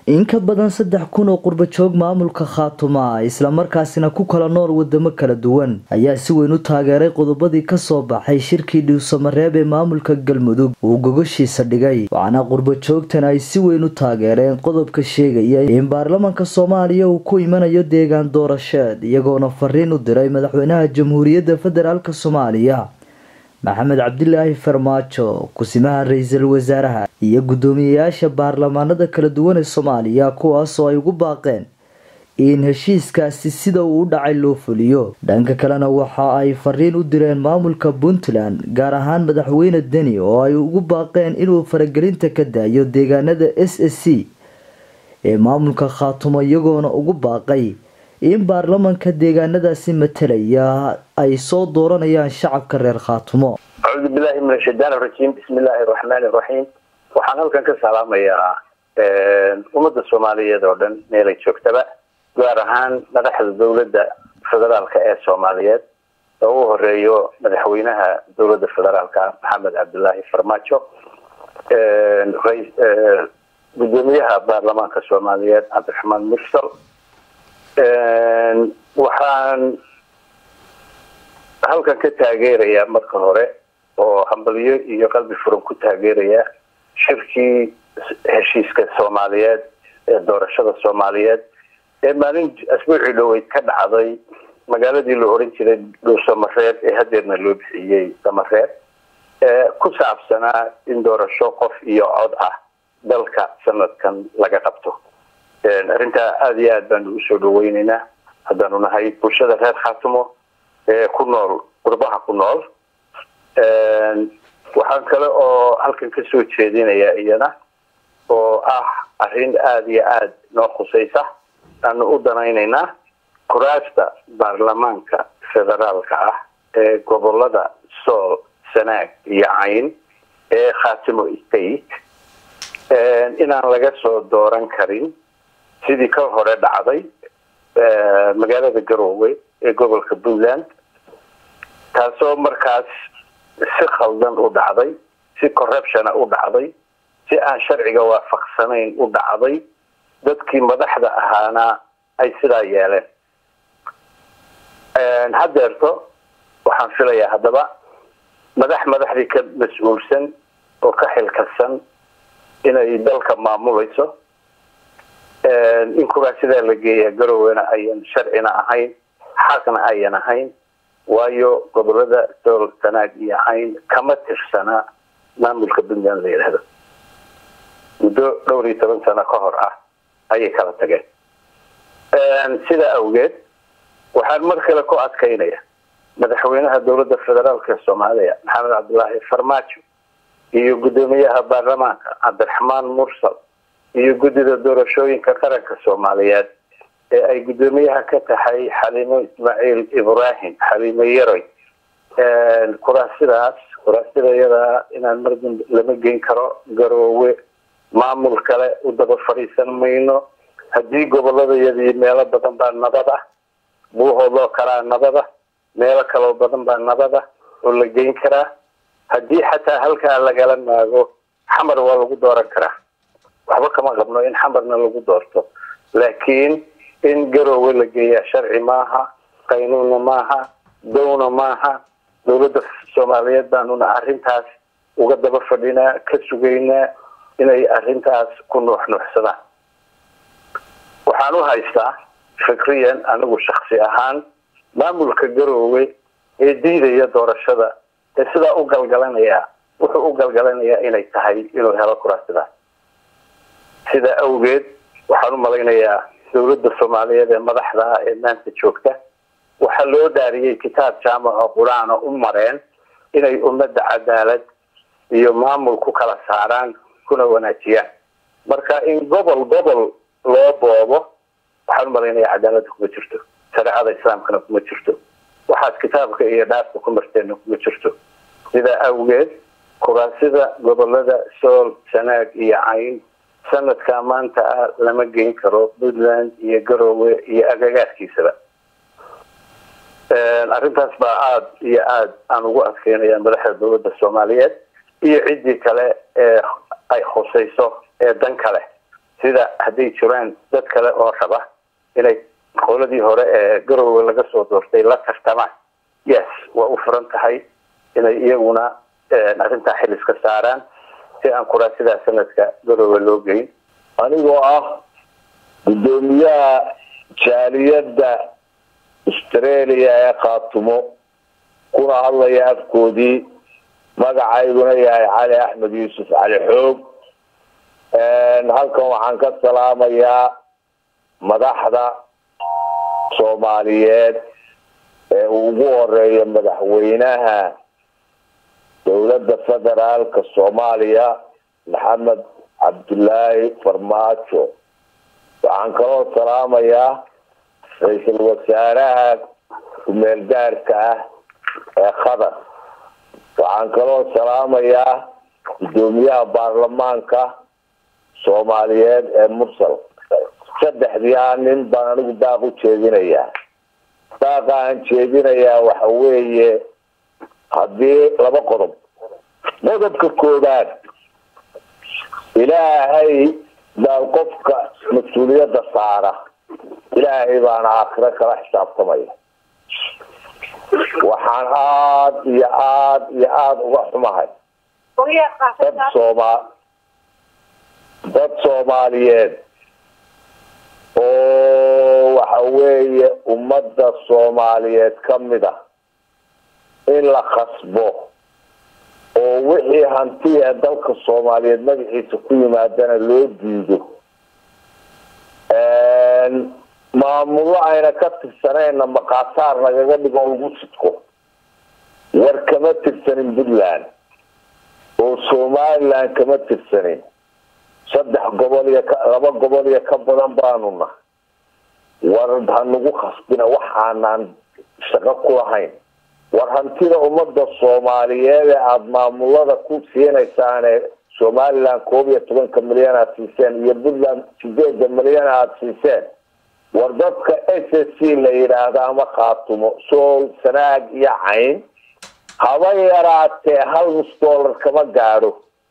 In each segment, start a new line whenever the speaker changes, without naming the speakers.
in ka badan saddex kun oo qurbajoog maamulka khaatuma islamarkaasina ku kala nool wadamo kala duwan ayaa si weyn u taageeray qodobadii kasoo baxay shirkii dhiwsamareeb ee maamulka galmudug uu gogoshiisa dhigay waxaana qurbajoogtan ay si weyn u taageereen qodobka sheegaya in baarlamanka soomaaliya uu ku imanayo deegaan doorasheed iyagoona fariin u diray madaxweynaha jamhuuriyadda federaalk soomaaliya maxamed cabdilaahi farmaajo kusimaha ra-iisul wasaaraha iyo guddoomiyeyaasha baarlamaanada kala duwan ee soomaaliya kuwaasoo ay ugu baaqeen in heshiiskaasi sida uu u dhacay loo fuliyo dhanka kalena waxa ay fariin u direen maamulka puntland gaar ahaan madaxweyne deni oo ay ugu baaqeen inuu faragelinta ka daayo deegaanada s s c ee maamulka khaatumo iyagoona ugu baaqay in baarlamanka deegaanadaasi matalaya ay soo dooranayaan shacabka reer khaatumo
acuudu billahi min ashaytaan rajiim bismi illaahi raxmaani raxiim waxaan halkan ka salaamayaa ummadda soomaaliyeed oo dhan meelay joogtaba gaar ahaan madaxda dowladda federaalka ee soomaaliyeed oo u horeeyo madaxweynaha dowladda federaalka maxamed cabdilaahi farmaajo gudoomiyaha baarlamaanka soomaaliyeed cabdiraxmaan mursal waxaan halkan ka taageerayaa marka hore oo hambalyo iyo qalbi furan ku taageerayaa shirkii heshiiska soomaaliyeed ee doorashada soomaaliyeed ee maalin asbuucii dhoweyd ka dhacday magaaladii la oran jiray dhuusamareeb ee hadeerna loo bixiyey damareeb ee ku saabsanaa in doorasho qof iyo cod ah dalka sanadkan laga qabto arrintaa aada iyo aad baanu usoo dhaweyneynaa haddaanu nahay bulshada reer khaatumo ee ku nool qurbaha ku nool waxaan kale oo halkan kasoo jeedinayaa iyana oo ah arrin aada iyo aada noo khusaysa aanu u danayneynaa kuraasta baarlamaanka federaalka ah ee gobolada sool sanaag iyo cayn ee khaatimo state inaan laga soo dooran karin sidii ka hore dhacday magaalada garoowe ee gobolka puntland taasoo markaas si khaldan u dhacday si corruptiona u dhacday si aan sharciga waafaqsanayn u dhacday dadkii madaxda ahaana ay sidaa yeeleen haddeerto waxaan filayaa haddaba madax madaxdii ka mas-uulsan oo ka xilkasan inay dalka maamulayso in kuraa sidaa la geeyaa garowena ayan sharcina ahayn xaqna ayan ahayn waayo gobolada sool sanaag iyo cayn kama tirsana maamulka puntland la yidhaahdo muddo dhowr iyo toban sano ka hor ah ayay kala tageen sidaa awgeed waxaan mar kale ku adkaynaya madaxweynaha dowladda federaalk ee soomaaliya maxamed cabdilaahi farmaajo iyo guddoomiyaha baarlamaanka cabdiraxmaan mursal iyo guddida doorashooyinka qaranka soomaaliyeed ee ay guddoomiyaha ka tahay xaliimo ismaaciil ibrahim xaliimo yaroy kuraasidaas kuraasida iyadaa inaan mar dambe lama geyn karo garoowe maamul kale u daba fadhiisan mayno haddii goboladayadii meelo badan baa nabad ah buuhoodoo kalaa nabad ah meelo kaloo badan baa nabad ah oo la geyn karaa haddii xataa halkaa lagala maago xamar waa lagu dooran karaa waxba kama qabno in xamarna lagu doorto laakiin in garoowe la geeyaa sharci maaha qaynuunna maaha downa maaha dowladda soomaaliyeed baanuna arrintaas uga daba fadhinaa ka sugaynaa inay arrintaas ku nuuxnuuxsadaan waxaan u haystaa fikriyan anigu shaksi ahaan maamulka garoowe ee diidaya doorashada ee sidaa u galgalanaya wuxuu u galgalanayaa inay tahay inuu helo kuraasidaas sidaa awgeed waxaan u malaynayaa dowladda soomaaliyeed ee madaxda ah ee maanta joogta waxaa loo dhaariyey kitaab jaamaco qur-aana u mareen inay ummadda cadaalad iyo maamul ku kala saaraan kuna wanaajiyaan marka in gobol gobol loo boobo waxaan u malaynayaa cadaaladda kuma jirto shareecada islaamkana kuma jirto waxaad kitaabka iyo dhaafka ku marteenna kuma jirto sidaa awgeed kuraasida gobolada sool sanaag iyo cayn sanadkaa maanta ah lama geyn karo puntland iyo garoowe iyo agagaarkiisaba arrintaas baa aada iyo aada aan ugu adkeynaya madaxda dowladda soomaaliyeed iyo ciddii kale ee ay khusayso ee dan kale sida hadday jiraan dad kale oo raba inay qoladii hore ee garowe laga soo doortay la tartamaan yes waa u furan tahay inay iyaguna arrintaa xil iska saaraan si aan kuraa sidaa sanadka garowe loo geyn
anigoo ah guddoomiyaha jaaliyadda australia ee khaatumo kuna hadlaya afkoodii magacayduna yahay cali axmed yuusuf cali xoog halkan waxaan ka salaamayaa madaxda soomaaliyeed ee uu ugu horeeyo madaxweynaha dowladda federaalka soomaaliya maxamed cabdullaahi farmaajo waxaan kaloo salaamayaa ra-iisul wasaaraha kumeel gaarka ah ee qatar waxaan kaloo salaamayaa guddoomiyaha baarlamaanka soomaaliyeed ee mursal saddexdii a nin baan anigu daaq u jeedinayaa daaqa aan jeedinayaa waxa weeye haddii laba qodob qodobka koobaad ilaahay baa qofka mas-uuliyadda saara ilaahay baana aakhiro kala xisaabtamaya waxaan aada iyo aada iyo aada uga xumahay dad sooma dad soomaaliyeed oo waxa weeye ummadda soomaaliyeed ka mid a in la khasbo oo wixii hanti ee dalka soomaaliyeed magaciisa ku yimaadana loo diido maamullo ayna ka tirsanayna maqaataar nagaga dhigo lagu sidko war kama tirsanin puntland oo somaliland kama tirsanin saddex gobol iyo laba gobol iyo ka badan baanu na war hanagu khasbina waxaanaan shaqo ku lahayn war hantida ummadda soomaaliyeed ee aada maamulada ku siinaysaane somaliland koob iyo tobanka milyan aada siiseen iyo puntland sideeda milyan aada siiseen war dadka s s c la yidhaahdo ama khaatumo sool sanaag iyo cayn haba yaraatee hal nus dollar kama gaadho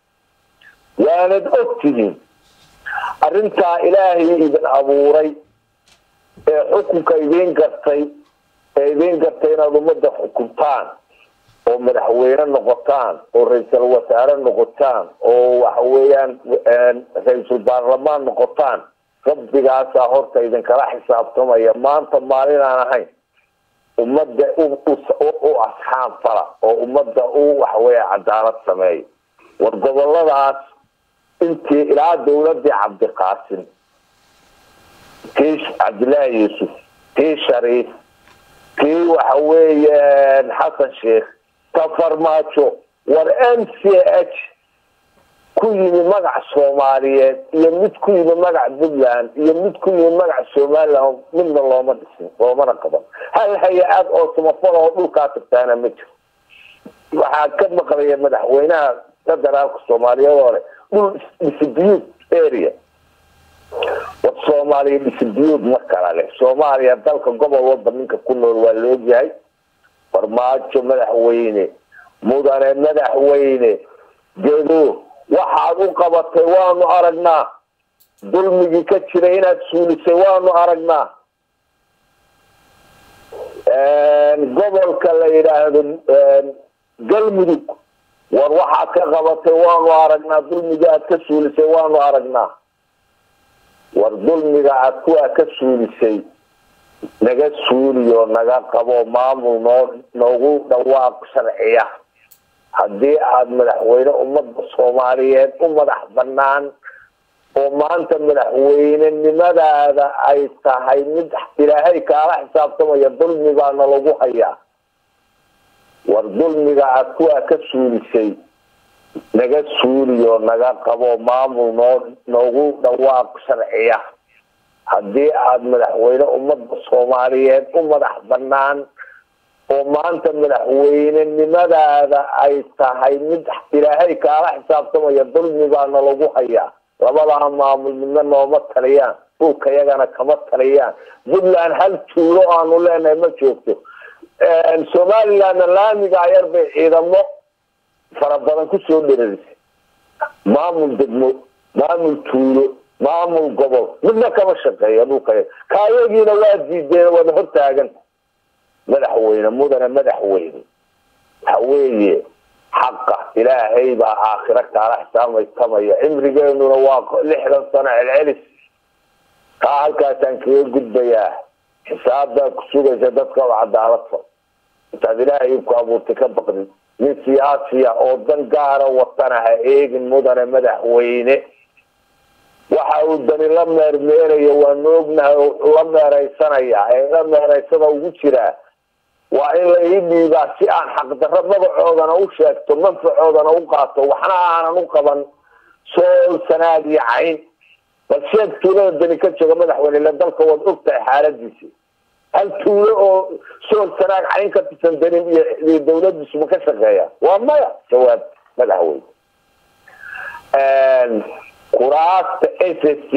waanad og tihiin arrintaa ilaahay idin abuuray ee xukunka idiin gartay ee idiin gartay inaad ummadda xukuntaan oo madaxweyne noqotaan oo ra-iisul wasaare noqotaan oo waxa weeyaan ra-iisul baarlamaan noqotaan rabbigaasaa horta idinkala xisaabtamaya maanta maalin aan ahayn ummadda u asxaab fala oo ummadda u waxaweya cadaalad sameeya war goboladaas intii ilaa dawladii cabdiqaasim kii cabdillaahi yuusuf kii shariif kii waxa weeye xasan sheikh ka farmaajo war m c h ku yimi magac soomaaliyeed iyo mid ku yimi magac puntland iyo mid ku yimi magac somaliland midna looma dhisin loomana qaban hal hay-ad oo samafal oo dhulkaa tagtaana ma jiro waxaa ka maqlaya madaxweynaha federaalka soomaaliyeed oo leh dhul distribute area war soomaaliya distribute ma kala leh soomaaliya dalka gobol walba ninka ku nool waa la ogyahay farmaajo madaxweyne mudane madaxweyne gedo waxaad u qabatay waanu aragnaa dulmigii ka jiray inaad suulisay waanu aragnaa gobolka la yidhaahdo galmudug war waxaad ka qabatay waanu aragnaa dulmiga aad ka suulisay waanu aragnaa war dulmiga aad kuwaa ka suulisay naga suuliyo naga qabo maamul noo noogu dhawaaq sharciya haddii aada madaxweyne ummadda soomaaliyeed u madax banaan oo maanta madaxweynenimadaada ay tahay mid ilaahay kaala xisaabtamaya dulmi baana lagu hayaa war dulmiga aad kuwaa ka suulisay naga suuliyo naga qabo maamul noo noogu dhawaaq sharciya haddii aada madaxweyne ummadda soomaaliyeed u madax banaan oo maanta madaxweynenimadaada ay tahay mid ilaahay kaala xisaabtamaya dulmi baana lagu hayaa labadaa maamul midna nooma taliyaan dhulka yagana kama taliyaan puntland hal tuulo aanu leenahay ma joogto somalilandna laamiga ayar bay ciidamo fara badan kusoo dherarisay maamul degmo maamul tuulo maamul gobol midna kama shaqeeya dhulka kaayagiina waa diideen wada hortaagan madaxweyne mudane madaxweyne waxa weeye xaqa ilaahay baa aakhiro kaala xisaabmaytamaya cimrigeenuna waa lixdan sano celcelis taa halkaasaan kaga gudbayaa xisaabbaad ku sugaysa dadka oo cadaalad fal intaad ilaahay ku abuurtay ka baqdid nin siyaasiya oo dan gaara watana ha eegin mudane madaxweyne waxa uu dani la meermeerayo waanu ognahay oo wuxuu la meeraysanayaa ee la meeraysada ugu jiraa waa in la ii dhiibaa si aan xaqdarro magacoodana u sheegto manfacoodana u qaato waxna aanan u qaban sool sanaad iyo cayn bal sheeg tuulada dani ka jooga madaxweyne ila dalka waad ogtahay xaaladiisi hal tuulo oo sool sanaag cayn ka tirsan danin iyo dawladiisu ma ka shaqeeya waa maya jawaab madaxweyne kuraasta s s t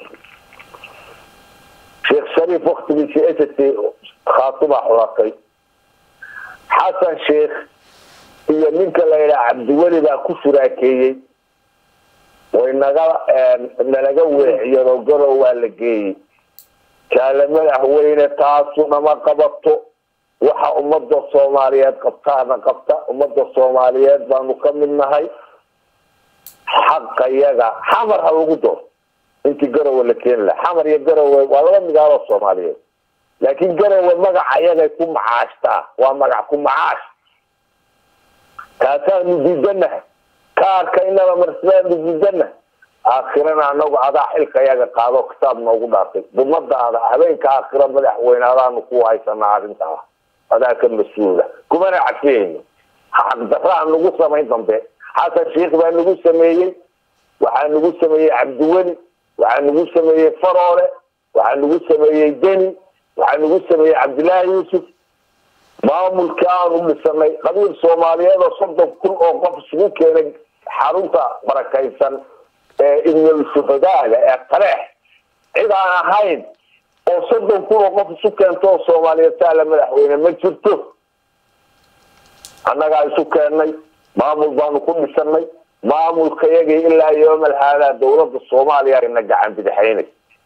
sheekh shariif waktigiisii s s t khaatubaa xulatay xasan sheekh iyo ninka la yidhaha cabdiweli baa ku suraakeeyey way naga nalaga weeciyado garow waa la geeyey jaale madaxweyne taasuna ma qabato waxa ummada soomaaliyeed qabtaana qabta ummada soomaaliyeed baanu ka mid nahay xaqa yaga xamar ha lagu doono intii garowe la keeni laha xamar iyo garowe waa laba midaaloo soomaaliyeed laakiin garowe magaca yagay ku macaashtaa waa magac ku macaash kaasaanu diidanaha kaarka inaba marsidaanu diidanaha aakhirana anagu adaa xilka yaga qaado kitaab noogu dhaartay dumadaada habeenka aakhira madaxweyne adaanu ku haysanaa arrintaa adaa ka mas-uula kumana cafiyeyno xaqdarraa nagu samayn dambe xasan sheikh baa nagu sameeyey waxaa nagu sameeyey cabdiweli waxaa nagu sameeyey faroole waxaa nagu sameeyey deni waxaa nagu sameeyey cabdillaahi yuusuf maamulkii aanu dhisanay qabiil soomaaliyeed oo soddon kun oo qof isugu keenay xarunta barakaysan ee ibnul shuhadaaga ee taleex cid aan ahayn oo soddon kun oo qof isu keento oo soomaaliyeed saala madaxweyne ma jirto annagaa isu keennay maamul baanu ku dhisanay maamulka yagii ilaa yoomal haadaa dawladda soomaaliya na gacan bidixaynay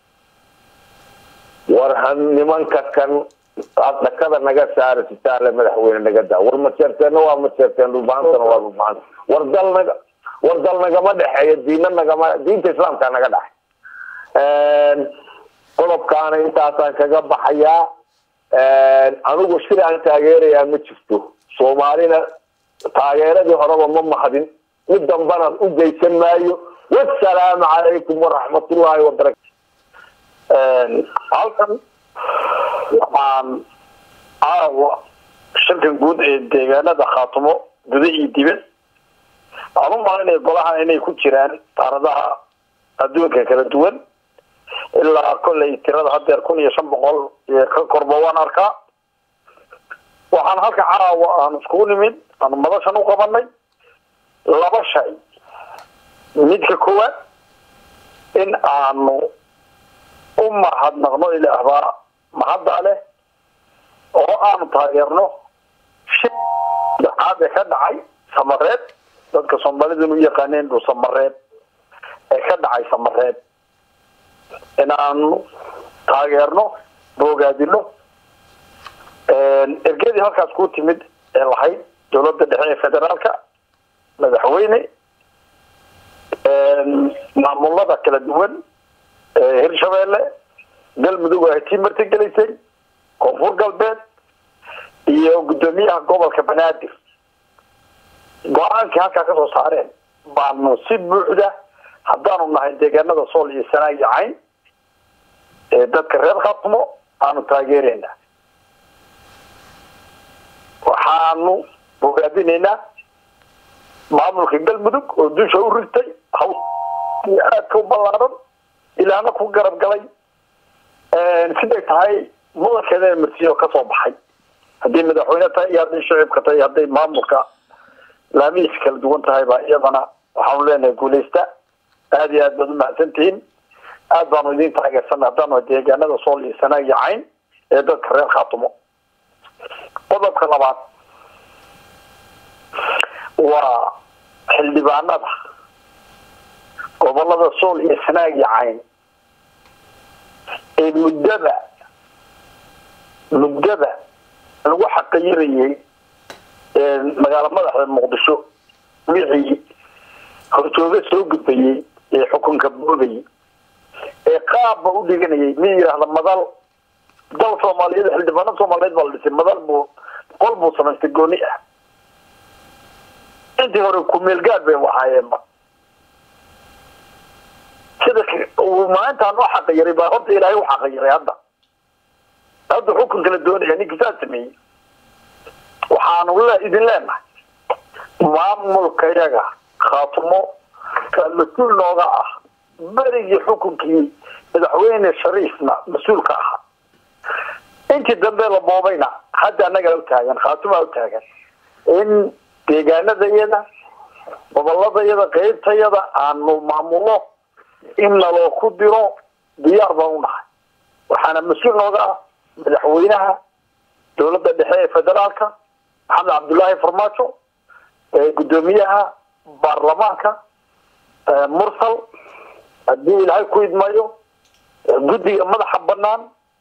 war ha nimanka kan dhakada naga saara sitaale madaxweyne naga daa war maseerteenna waa maseerteen dhulbaantana waa dhulbaanta war dal naga war dal nagama dhexeeyo diina nagama diinta islaamka naga dhexay qodobkaana intaasaan kaga baxayaa anigu shir aan taageerayaa ma jirto soomaalina taageeradii horeba ma mahadin mid dambana u geysan maayo wasalaamu calaykum waraxmatullaahi wabarakatu
halkan waxaan caawa shirkan guud ee deegaanada khaatumo guda iyo dibad aan u malinaya golaha inay ku jiraan qaaradaha adduunka kala duwan ilaa kollay tirada hadeer kun iyo shan boqol iyo ka korba waan arkaa waxaan halka caawa aan iskugu nimid aanu madashan u qabanay laba shay midka koowaad in aanu u mahadnaqno ilaahbaa mahadda leh oo aanu taageerno shir saxaad ee ka dhacay samareed dadka soomaaliduna u yaqaaneen dhul samareed ee ka dhacay samareed in aanu taageerno boogaadino ergadii halkaas ku timid ee lahayd dawladda dhexe ee federaalka madaxweyne maamulada kala duwan ee hirshabeelle galmudug ay tii martigelaysay koonfur galbeed iyo guddoomiyaha gobolka banaadir go-aankii halkaa kasoo saareen baanu si buuxda haddaanu nahay deegaanada sool iyo sanaag iyo cayn ee dadka reer khaatumo aanu taageereyna waxaanu bogaadinaynaa maamulka galmudug oo dusha u rigtay haws aadka u ballaaran ilaahna ku garab galay siday tahay mudankeeda marsiyo kasoo baxay haddii madaxweyne tahay iyo hadday shicibka tahay hadday maamulka laamihiisa kala duwan tahay baa iyadana waxaanu leenahay guuleysta aada iyo aad baad umahadsantihiin aad baanu idin taageersanay haddaanu deegaanada sool iyo sanaag iyo cayn ee dadka reer khaatumo qodobka labaad waa xildhibaanada gobolada sool iyo sanaag iyo cayn ee muddada muddada lagu xaqayirayay magaalo madaxda muqdisho wixii horjooga soo gudbayay ee xukunka boodayay ee qaabba u dhiganayay mi yidhaahda madal dal soomaaliyeed xildhibaano soomaaliyeed baa la dhisay madal buu qol buu samaystay gooni ah intii hore kumeelgaad bay ahaayeenba sida maalintaan u xaqiyiray baa horta ilaahay u xaqiyiray hadda hadda xukunka la doonaya ninkii saa sameeyey waxaanu le idin leenahay maamulkayaga khaatumo ka mas-uul nooga ah berigii xukunkii madaxweyne shariifna mas-uulka ahaa intii dambe la boobayna hadda annagaa utaagan khaatumaa utaagan in deegaanadayada goboladayada qeybtayada aanu maamulo in naloo ku diro diyaar baan unahay waxaana mas-uul nooga ah madaxweynaha dowladda dhexe ee federaalka maxamed cabdullaahi farmaajo gudoomiyaha baarlamaanka mursal haddii ilaahay ku idmayo guddiga madaxa banaan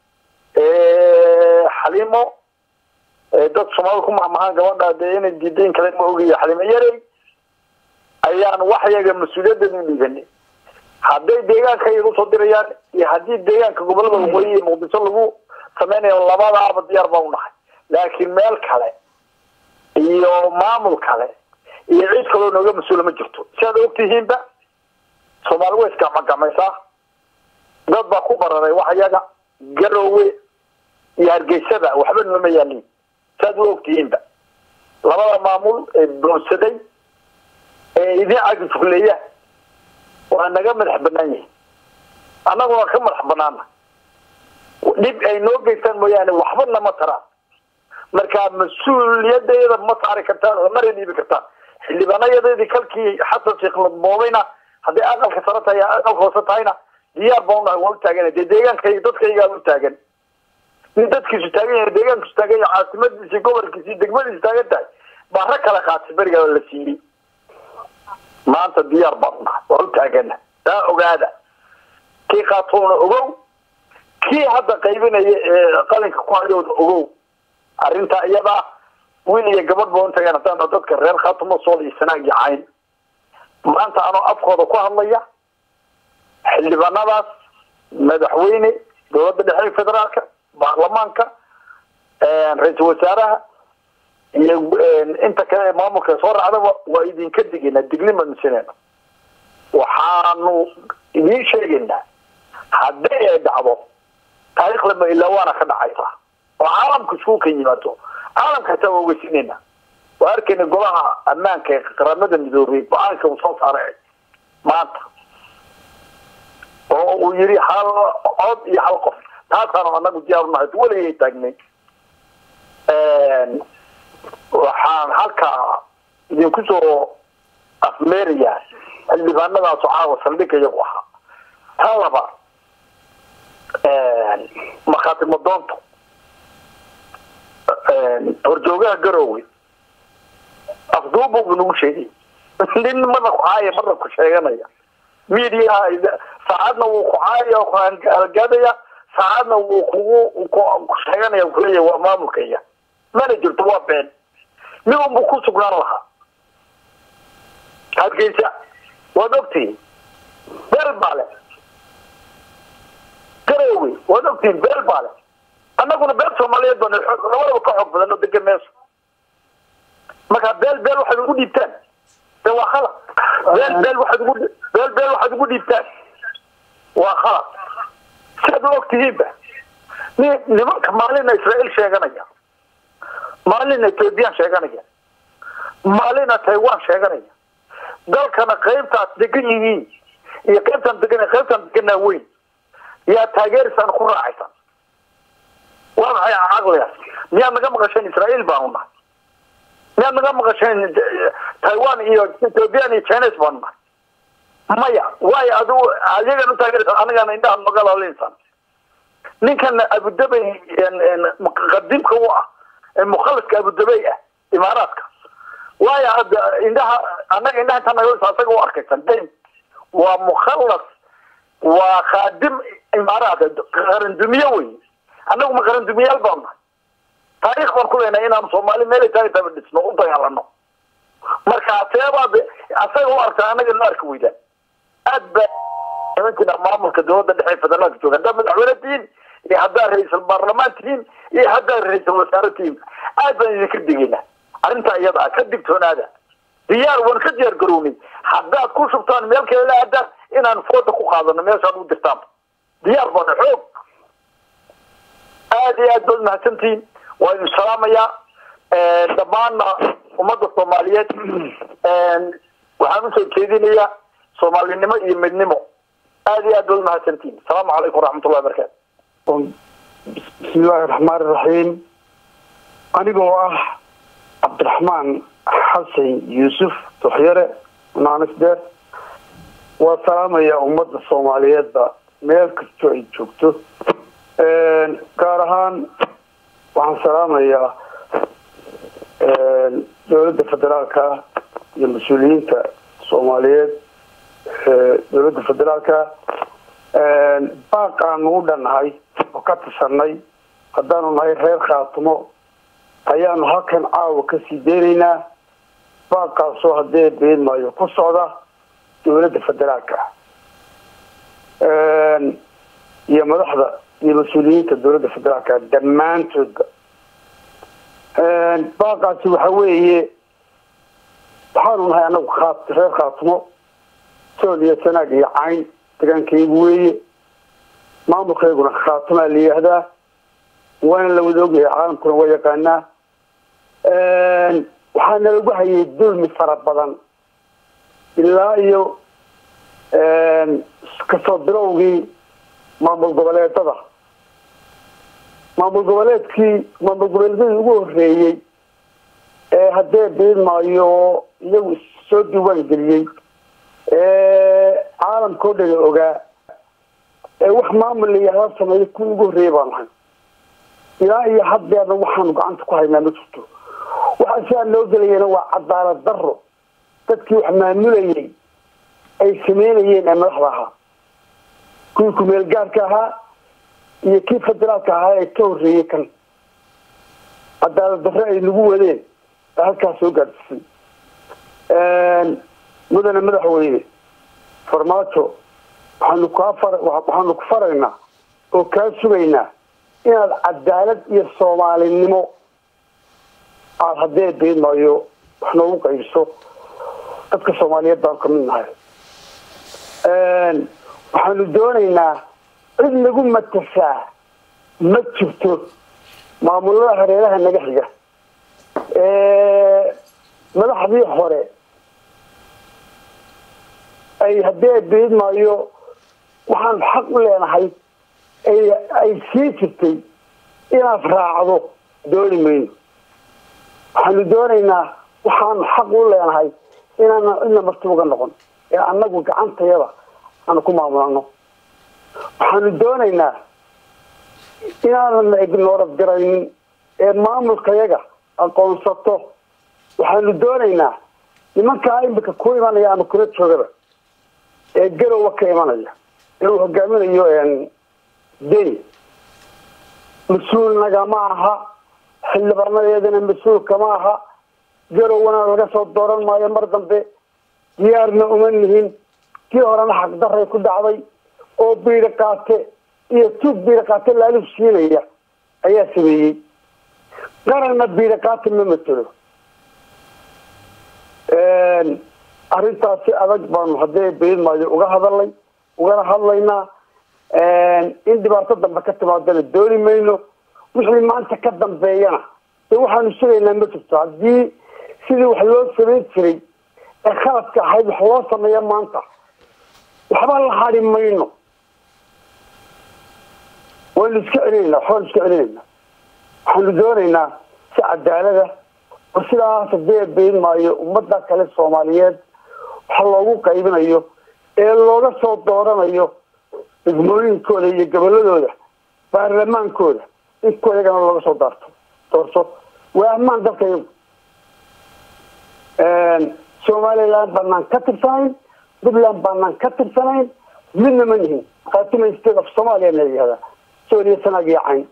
xaliimo dad soomaalida ku mahmahaan gabadha dee inay diidayn kale ma ogayo xaliimo yarey ayaan waxyaga mas-uuliyaddeeda u dhiibanay hadday deegaanka iyaga usoo dirayaan iyo haddii deegaanka gobolada waqooyi iyo muqdisho lagu sameynayo labadaaba diyaar baan unahay laakiin meel kale iyo maamul kale iyo cid kaloo nooga mas-uula ma jirto si aad ogtihiinba soomaali way isgacmagacmaysaa dad baa ku bararay wax yaga garowe iyo hargeysada waxba nooma yaalin si aad u ogtihiinba labada maamul ee boodsaday ee idin cagifugleeya waa naga madax banaan yihin annaguna ka madax banaana dhib ay noo geystaan mooyaane waxba nama taraan marka mas-uuliyadayada ma saari kartaan oo mara dhiibi kartaan xildhibaanayadeedii kalkii xasan sheekh madboobayna hadday aqalka sare tahay aqalka hoose tahayna diyaar baan unahay waa utaagan dee deegaankay dadkaygaa utaagan nin dadkiisu taagan yahay deegaankiisu taagan yahay caasimadiisi gobolkiisi degmadiisu taagan tahay baa rag kale qaatay berigaa la siiyey maanta diyaar baan unahay waa utaagana taa ogaada kii qaatoona ogow kii hadda qaybinaya ee qalinka ku hayooda ogow arrinta iyadaa wiil iyo gabadh ba untagaan haddaan dadka reer khaatumo sool iyo sanaag iyo cayn maanta anoo afkooda ku hadlaya xildhibaanadaas madaxweyne dowladda dhexe federaalka baarlamaanka ra-iisul wasaaraha iyo inta kale ee maamulka soo raacdaba waa idinka digaynaa dignima misineyna waxaanu idiin sheegaynaa haddii ay dhacdo taariikhdaba ilaa waana ka dhacaysaa oo caalamka isku kan yimaado caalamka hataa waa ogeysinayna waa arkayna golaha ammaanka ee qaramada midoobay go-aanka uu soo saaray maanta oo uu yiri hal cod iyo hal qof taasaanu anagu diyaar unahay weligay taagnay waxaan halkaa idinku soo afmeerayaa xildhibaanadaasoo caawa saldhigga iyagu ahaa tan laba markhaatimo doonto horjoogaha garowe afduubu bu nagu sheegay nin marna ku caaya marna ku sheeganaya mediaha saacadna wuu ku caaya ku halgaadaya saacadna wuu kugu ku sheeganaya kuleeya waa maamulkaya mana jirto waa been mid unbu ku sugnaan lahaa hargeysa waad ogtihiin beel baa le garowe waad ogtihiin beel baa le annaguna beel soomaaliyeed baan labadaba ka xoog badan oo degan meesha marka beel beel waxaad ugu dhiibtaan de waa khalad beel beel waxaad ugu beel beel waxaad ugu dhiibtaan waa khalad siaad u ogtihiinba ni nimanka maalina israael sheeganaya maalina ethoobiyan sheeganaya maalina taiwan sheeganaya dalkana qaybtaas degan yihiin iyo qaybtaan degan qaybtaan deganaa weyn yaa taageerisaan ku raacaysan waa maxay caqligaas miyaad naga maqasheen israael baanu nahay miyaad naga maqasheen taiwan iyo ethoobiyan iyo chines baanu nahay maya waayo adigu ayagan u taageeraysan anigana indhaha magalaleysan ninkana abudabay qadimka u ah ee mukhaliska abudabay ah imaaraadka waayo hadda indhaha annaga indhaha intaa naga asaga u arkaysan dayn waa mukhallas waa khaadim imaaraadka qarandumiye wey annagu ma qarandumiyaal baan nahay taariikh baan ku leenahay inaanu soomaali meelay tahay taba dhisno u dagaalano marka seebaad asaga u arkaa annaga noo arki weydaan aad ba nimankiina maamulka dowladda dhexe federaalka jooga haddaad madaxweyne tihiin iyo haddaad ra-iisul baarlamaan tihiin iyo haddaad ra-iisul wasaare tihiin aad baan idinka digaynaa arrintaa iyada ah ka digtoonaada diyaar waan ka diyaar garownay haddaad ku shubtaan meel kale la aadaan inaan fooda ku qaadano meeshaan u dirtaan diyaar baana xoog aad iyo aad baad mahadsantihiin waa idin salaamayaa dhammaanna ummadda soomaaliyeed waxaan usoo jeedinayaa soomaalinimo iyo midnimo aad iyo aad baad umahadsantihiin asalaamu calaykum waraxmatullahi wabarakatu
bismillaahi raxmaani raxiim anigoo ah cabdiraxmaan xasan yuusuf duxyare naanisdeer waa salaamaya ummadda soomaaliyeedba meel kastoo ay joogto gaar ahaan waxaan salaamayaa dowladda federaalka iyo mas-uuliyiinta soomaaliyeed dowladda federaalka baaq aanu u dhannahay oo ka tirsanay haddaanu nahay reer khaatumo ayaanu halkan caawa kasii deynaynaa baaqaasoo haddee beenmaayo ku socda dowladda federaalka iyo madaxda iyo mas-uuliyiinta dowladda federaalka dhammaantoodba baaqaasi waxa weeye waxaanu nahay anagu khaa reer khaatumo sool iyo sanaag iyo cayn degaankaygu weeye maamulkayguna khaatumaa la yihahdaa waana la wada ogyahay caalamkuna waa yaqaanaa waxaa nalagu hayay dulmi fara badan ilaa iyo kasoo bilowgii maamul goboleedada maamul goboleedkii maamul goboleedyadii ugu horeeyey ee haddee biidmaayo iyagu soo diiwaan geliyey ee caalamkao dhan ogaa ee wax maamul la yihahda sameeya kuwii ugu horreeyey baan nahay ilaa iyo haddeerna waxaanu gacanta ku haynaa ma jirto waxaa sidaa loo gelayana waa cadaalad daro dadkii wax maamulayay ay sameynayeen ee madaxda ahaa kuwii kumeel gaarka ahaa iyo kii federaalka ahaa ee ka horreeyey kan cadaalad darre ay nagu wadeen ee halkaas soo gaadhsisay mudane madaxweyne farmaajo waxaanu kaa far waxaanu ku faraynaa oo kaa sugaynaa inaad cadaalad iyo soomaalinimo aada haddee beedmaayo wax noogu qaybiso dadka soomaaliyeed baan kamid nahay waxaanu doonaynaa cid nagu matasaa ma jirto maamulada hareeraha naga xiga madaxdii hore ay haddee beedmaayo waxaan xaq u leenahay ay sii jirtay inaad raacdo dooni mayno waxaanu doonaynaa waxaanu xaq u leenahay inaana cidna marti uga noqon ee annagu gacantayada aanu ku maamulano waxaanu doonaynaa inaanana ignoorad garaynin ee maamulkayaga aqoonsato waxaanu doonaynaa nimankaa imika ku imanaya ama kula joogaba ee garowa ka imanaya ee uu hogaaminayo deni mas-uul nagama aha xildhibarnadeedana mas-uulkama aha garowana laga soo dooran maayo mar dambe diyaarna uma nihin kii horena xaqdaray ku dhacday oo biidha qaate iyo tuug biidha qaate laaluf siinaya ayaa sameeyey qaranna biidha qaate ma matelo arrintaasi adag baanu haddee beedmaayo uga hadalnay ugana hadlaynaa in dhibaato dambe ka timaadana dooni mayno wixii maanta ka dambeeyana dee waxaanu sugaynaa ma jirto haddii sidii wax loo samayn jiray ee khaladka ahayd wax loo sameeya maanta waxba la hadi mayno waynu iska celinayna waxbaanu iska celinayna waxaanu doonaynaa si cadaalada oo sidaas hadee beyn maayo ummadda kale soomaaliyeed waxa loogu qaybinayo ee looga soo dooranayo degmooyinkooda iyo goboladooda baarlamaankooda in kuwa iyagana looga soo daarto doorto waa ammaan dalka iyagu somaliland banaan ka tirsanayn puntland baanaan ka tirsanayn midna ma nihin khaatuma state of somalia na yihahda sooliya sanaag iyo cayn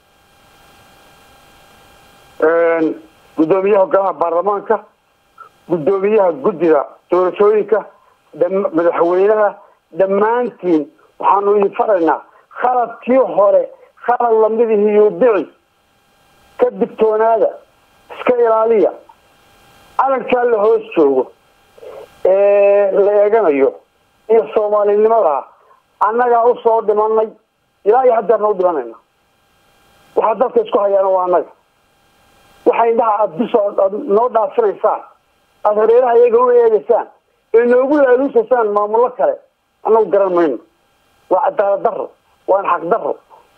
guddoomiyaha hogaamaha baarlamaanka guddoomiyaha guddiga doorashooyinka madaxweynaha dhammaantiin waxaanu idin faraynaa khaladkii hore khalad lamidihii yuudici ka digtoonaada iska ilaaliya calankaa la hoos joogo ee la eeganayo iyo soomaalinimada annagaa usoo dhimanay ilaa iyo haddeerna u dhimanayna waxaa dalka isku hayaana waa annaga waxa indhaha aada bis aad noo dhaafinaysaan aada hareeraha iyaga u eegaysaan ee noogu laaluusaysaan maamullo kale annagu garan mayno waa cadaalad daro waana xaq daro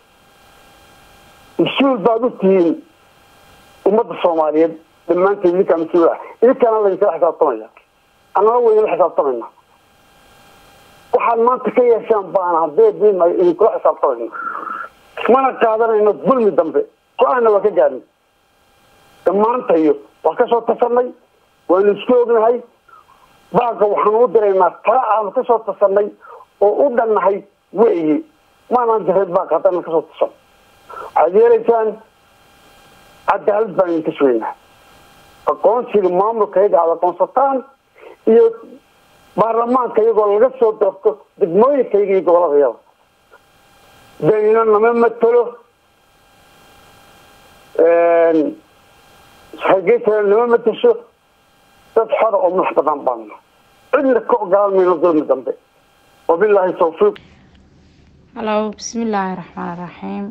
mas-uul baad u tihiin ummadda soomaaliyeed dhammaanteed idinkaa mas-uul ah idinkaana lainkala xisaabtamaya annana waynala xisaabtamayna waxaad maanta ka yeeshaan baana haddee diima idinkula xisaabtamayna mana qaadanayno dulmi dambe go-aanna waa ka gaadnay dhammaantayo waa kasoo tasanay waanu isku ognahay baaga waxaanu u diraynaa tala aanu kasoo tasanay oo u dhannahay weyi maanaan direed baaga haddana kasoo tasan waxaad yeelaysaan cadaalad baan idinka sugaynaa aqoonsiga maamulka iyaga aada aqoonsataan iyo baarlamaanka iyagoo laga soo doorto degmooyinka iyaga iyo gobolada yada danina nama matelo hargeysa nama matasho dad xora oo madax badan baana cidna ka ogolaan mayno dulmi dambe wabilaahi tawfiiq
hallo bismillaahi raxmaan raxiim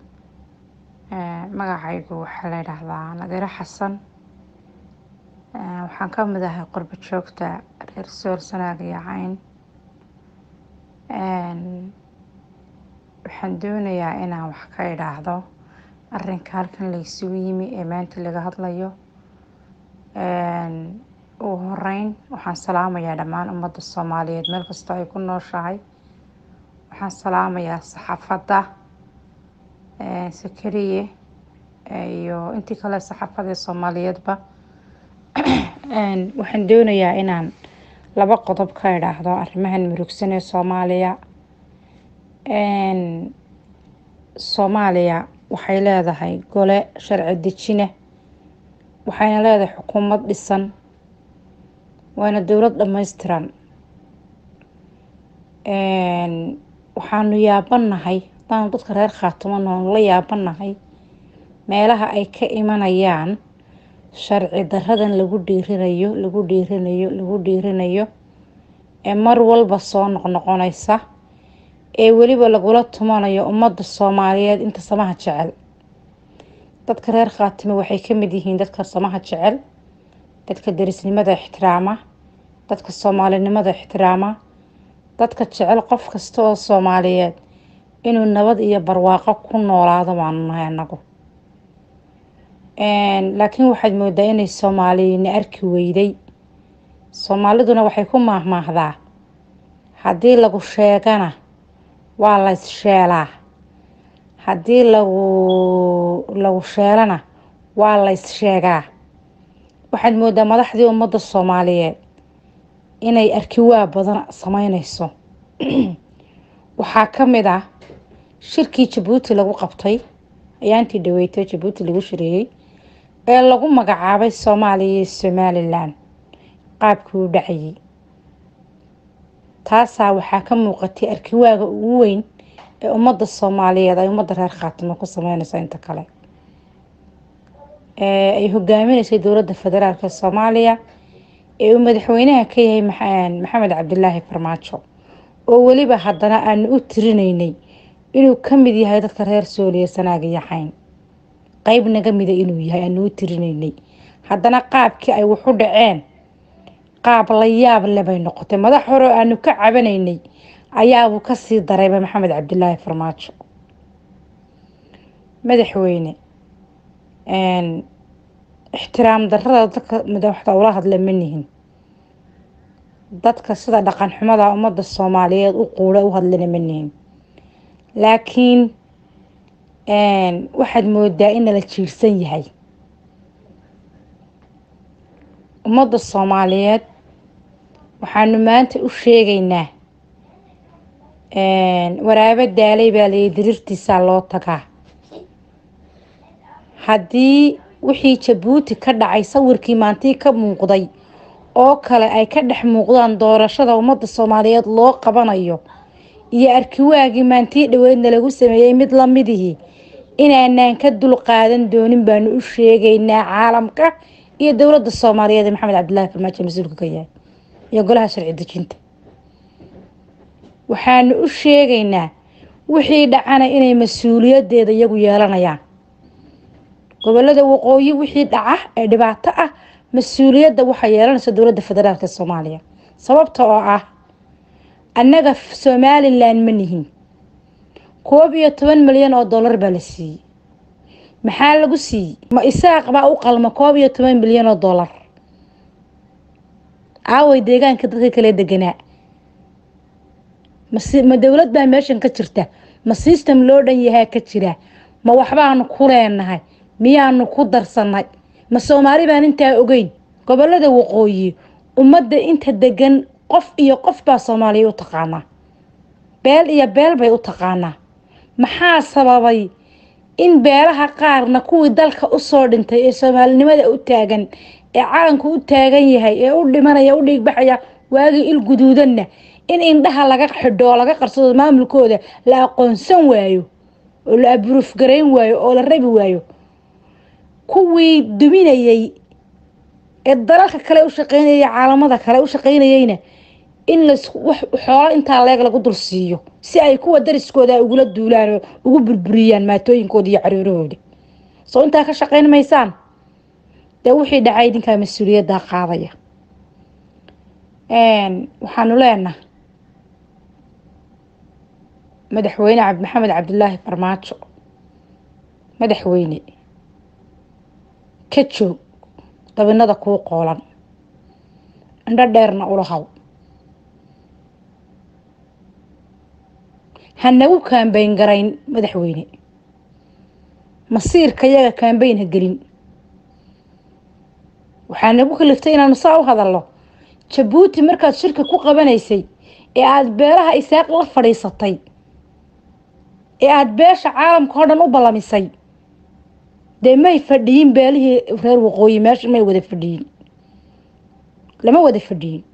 magacaygu waxaa la yidhaahdaa nadiiro xasan waxaan ka mid ahay qurbo joogta reer soor sanaag iyo cayn waxaan doonayaa inaan wax ka idhaahdo arrinka halkan laysugu yimi ee maanta laga hadlayo ugu horeyn waxaan salaamayaa dhammaan ummadda soomaaliyeed meel kastoo ay ku nooshahay waxaan salaamayaa saxaafadda sakariye iyo intii kale saxaafadee soomaaliyeedba waxaan doonayaa inaan laba qodob ka idhaahdo arrimahan murugsan ee soomaaliya soomaaliya waxay leedahay gole sharci dejine waxayna leedahay xukuumad dhisan waana dowlad dhammaystiran waxaanu yaabanahay hadaanu dadka reer khaatumo noonu la yaabanahay meelaha ay ka imanayaan sharci daradan lagu dhiirinayo lagu dhiirinayo lagu dhiirinayo ee mar walba soo noqnoqonaysa ee weliba lagula tumanayo ummadda soomaaliyeed inta samaha jecel dadka reer khaatimo waxay ka mid yihiin dadka samaha jecel dadka derisnimada ixtiraama dadka soomaalinimada ixtiraama dadka jecel qof kasta oo soomaaliyeed inuu nabad iyo barwaaqo ku noolaado waanu nahay anagu laakiin waxaad moodaa inay soomaaliyina arki weyday soomaaliduna waxay ku maahmaahdaa haddii lagu sheegana waa la issheelaa haddii lagu lagu sheelana waa la issheegaa waxaad moodaa madaxdii ummadda soomaaliyeed inay arkiwaa badan sameyneyso waxaa ka mid ah shirkii jabuuti lagu qabtay ayaantii dhaweyto jabuuti lagu shireeyey ee lagu magacaabay soomaaliya iyo somalilan qaabkii u dhacayay taasaa waxaa ka muuqatay arkiwaaga ugu weyn ee ummadda soomaaliyeed ay ummadda reer khaatimo ku sameyneyso inta kale ay hogaaminaysay dowladda federaalk soomaaliya ee uu madaxweynaha ka yahay maxamed cabdilaahi farmaajo oo weliba haddana aanu u tirineynay inuu ka mid yahay dadka reer sooliya sanaag iyo xayn qeyb naga mida inuu yahay aanu u tirineynay haddana qaabkii ay waxu dhaceen qaab la yaab le bay noqotay madax hore oo aanu ka cabanaynay ayaabuu kasii darayba maxamed cabdilaahi farmaajo madaxweyne ixtiraam darada dadka madaxda ula hadla ma nihin dadka sida dhaqan xumada ummadda soomaaliyeed u quula u hadlana ma nihin laakiin waxaad moodaa in nala jiirsan yahay ummadda soomaaliyeed waxaanu maanta u sheegaynaa waraabo daalay baa layii diriirtiisaa loo tagaa haddii wixii jabuuti ka dhacay sawirkii maantii ka muuqday oo kale ay ka dhex muuqdaan doorashada ummadda soomaaliyeed loo qabanayo iyo arkiwaagii maantii dhaweydna lagu sameeyey mid lamidihii inaanaan ka dul qaadan doonin baanu u sheegaynaa caalamka iyo dowladda soomaaliyeed ee maxamed cabdilaahi farmaajo mas-uulka ka yahay iyo golaha sharci dejinta waxaanu u sheegaynaa wixii dhacana inay mas-uuliyadeeda iyagu yeelanayaan gobolada waqooyi wixii dhaca ee dhibaato ah mas-uuliyadda waxaa yeelanaysa dowladda federaalk soomaaliya sababta oo ah annaga somalilan ma nihin koob iyo toban milyan oo dollar baa la siiyey maxaa lagu siiyey ma isaaq baa u qalma koob iyo toban milyan oo dollar aaway deegaanka dadka kale deganaa ma dowlad baa meeshan ka jirta ma system loo dhan yahaa ka jira ma waxbaanu ku leenahay miyaanu ku darsanay ma soomaali baan intaa ogeyn gobolada waqooyi ummadda inta degan qof iyo qof baa soomaaliya u taqaanaa beel iyo beel bay u taqaanaa maxaa sababay in beelaha qaarna kuwii dalka usoo dhintay ee soomaalinimada u taagan ee calanku u taagan yahay ee u dhimanaya u dhiigbaxaya waagii il guduudanna in indhaha laga xidho oo laga qarsado maamulkooda la aqoonsan waayo oo la aburuuf garayn waayo oo la rabi waayo kuwii duminayay ee dalalka kale u shaqeynayay caalamada kale u shaqeynayeyna in las xoolo intaa leeg lagu dul siiyo si ay kuwa dariskooda ugula duulaan oo ugu burburiyaan maatooyinkooda iyo caruurahooda soo intaa ka shaqeyn maysaan dee wixii dhacay idinkaa mas-uuliyaddaa qaadaya waxaanu leenaha madaxweyne maxamed cabdilaahi farmaajo madaxweyne ka joog dabinada kuu qoolan indho dheerna ula haw ha nagu kaambayn garayn madaxweyne masiirka yaga kaambayn ha gelin waxaa nagu kaliftay inaanu saa u hadalno jabuuti markaad shirka ku qabanaysay ee aada beelaha isaaq la fadhiisatay ee aada beesha caalamka oo dhan u ballamisay dee may fadhiyin beelihii reer waqooyi meesha may wada fadhiyin lama wada fadhiyin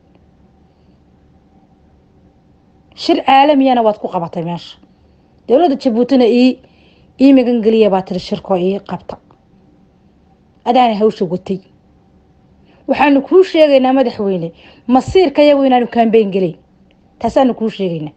shir caalamiyana waad ku qabatay meesha dowladda jabuutina ii ii magangeliya baa tiri shirkoo ii qabta adaana hawsha watay waxaanu kuu sheegaynaa madaxweyne masiirka yagu inaanu kaambeyn gelayn taasaanu kuu sheegaynaa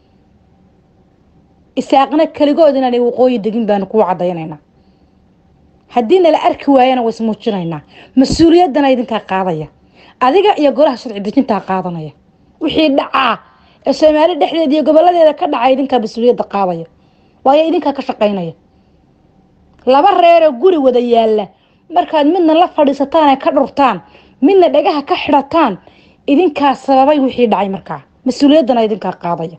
isaaqna keligood inaanay waqooyi degin baanu kuu cadaynaynaa haddii nala arki waayana waa ismuujinaynaa mas-uuliyaddana idinkaa qaadaya adiga iyo golaha sharci dejintaa qaadanaya wixii dhacaa ee soomaali dhexdeeda iyo goboladeeda ka dhacay idinkaa mas-uuliyadda qaadaya waayo idinkaa ka shaqaynaya laba reeroo guri wada yaalla markaad midna la fadhiisataan ee ka dhurtaan midna dhagaha ka xidhataan idinkaa sababay wixii dhacay markaa mas-uuliyaddana idinkaa qaadaya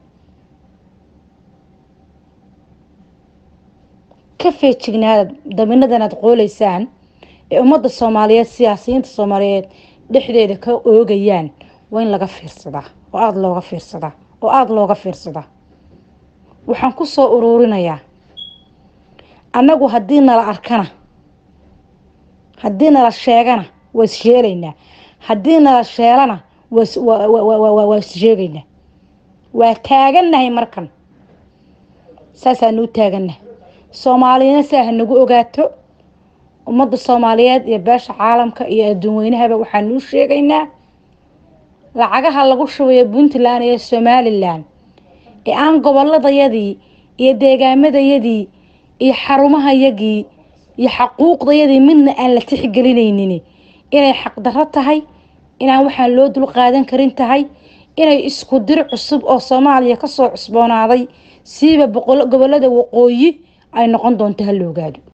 ka feejignaada daminadan aad qooleysaan ee ummadda soomaaliyeed siyaasiyiinta soomaaliyeed dhexdeeda ka oogayaan waa in laga fiirsadaa oo aada looga fiirsadaa oo aada looga fiirsadaa waxaan ku soo uruurinayaa annagu haddii nala arkana haddii nala sheegana waa is sheelaynaa haddii nala sheelana waa is sheegaynaa waa taagannahay markan saasaanuu taagannahay soomaaliyana saa ha nagu ogaato ummadda soomaaliyeed iyo beesha caalamka iyo adduun weynahaba waxaanuu sheegaynaa lacagaha lagu shubayo puntland iyo somalilan ee aan goboladayadii iyo deegaamadayadii iyo xarumahayagii iyo xaquuqdayadii midna aan la tixgelinaynin inay xaqdarro tahay inaan waxaan loo dul qaadan karin tahay inay isku dir cusub oo soomaaliya kasoo cusboonaaday siiba gobolada waqooyi ay noqon doonto ha la ogaado